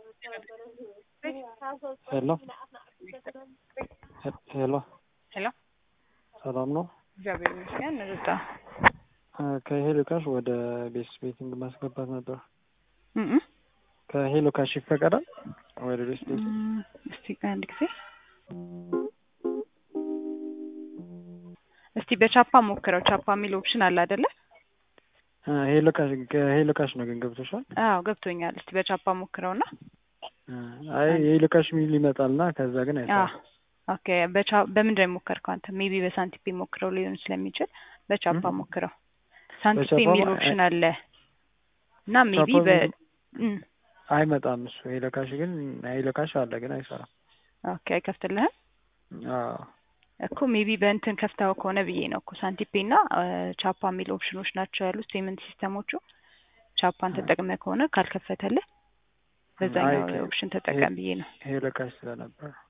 ሄሎ ሄሎ ሄሎ ሰላም ነው? እግዚአብሔር ይመስገን። ርጣ ከሄሎ ካሽ ወደ ቤስ ቤቲንግ ማስገባት ነበር። እም ከሄሎ ካሽ ይፈቀዳል ወደ ቤስ ቤቲንግ? እም፣ እስቲ አንድ ጊዜ እስቲ በቻፓ ሞክረው። ቻፓ የሚል ኦፕሽን አለ አይደለ? ሄሎ ካሽ ከሄሎ ካሽ ነው ግን ገብቶሻል? አዎ ገብቶኛል። እስቲ በቻፓ ሞክረውና አይ የሄሎ ካሽ የሚል ይመጣልና ከዛ ግን አ አይሰራም። ኦኬ በቻ በምንድን ነው የሞከርከው አንተ? ሜቢ በሳንቲፔ ሞክረው ሊሆን ስለሚችል በቻፓ እም? ሞክረው። ሳንቲፔ በቻፓ የሚል ማ- ኦፕሽን አለ እና ሜቢ ቻፓ በ የሚል- እም፣ አይመጣም እሱ ሄሎ ካሽ ግን ሄሎ ካሽ አለ ግን አይሰራም። ኦኬ አይከፍትልህም አዎ እኮ ሜቢ በእንትን ከፍተው ከሆነ ብዬ ነው እኮ ሳንቲፔ እና ቻፓ የሚል ኦፕሽኖች ናቸው ያሉት ፔመንት ሲስተሞቹ። ቻፓን ተጠቅመህ ከሆነ ካልከፈተልህ በዛኛው አይ፣ ኦፕሽን ተጠቀም ብዬ ነው። ሄሎ ካሽ ስለነበር